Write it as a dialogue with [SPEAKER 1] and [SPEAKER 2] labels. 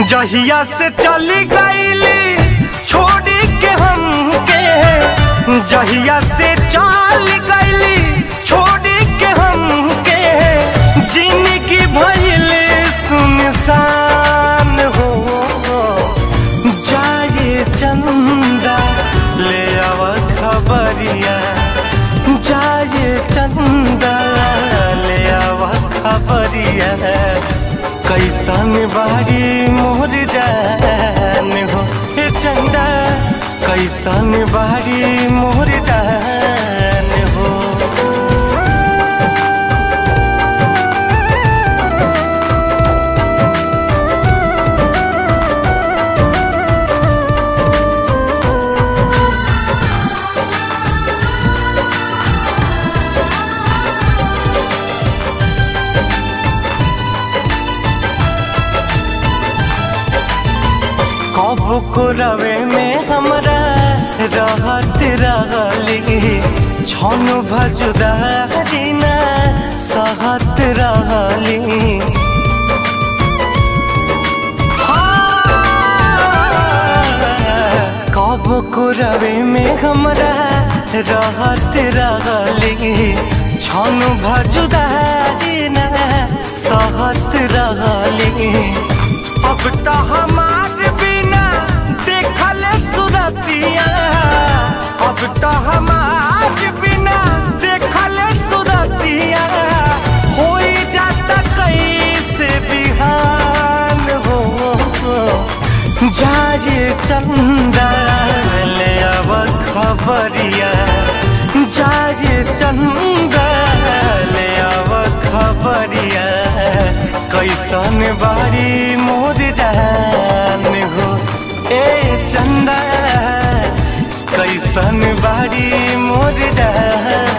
[SPEAKER 1] जहिया से चली गईली छोड़ी के हमके जहिया से चल गईली छोड़ी के हमके जिंदगी भइल सुनसान हो जाए चंदा ले आव खबरिया जाए चंदा ले आव खबरिया कैसन बारी मोर जान हो हे चंदा कैसन बारी मोर जान हो कब को रवे में हमरा रहत रहली छन भजुदा दिना सहत रहली कब को रवे में हमरा रहत रहली छन भजुदा दिना सहत रहली अब तो हमार बिना देखल सुरतिया अब तो हमार बिना देखल सुरतिया हो जाता कैसे बिहान हो जाए चंदा ले अब खबरिया जाए चंदा ले अब खबरिया कैसन बारी मोर जान हो ए चंदा कैसन बारी मोर जान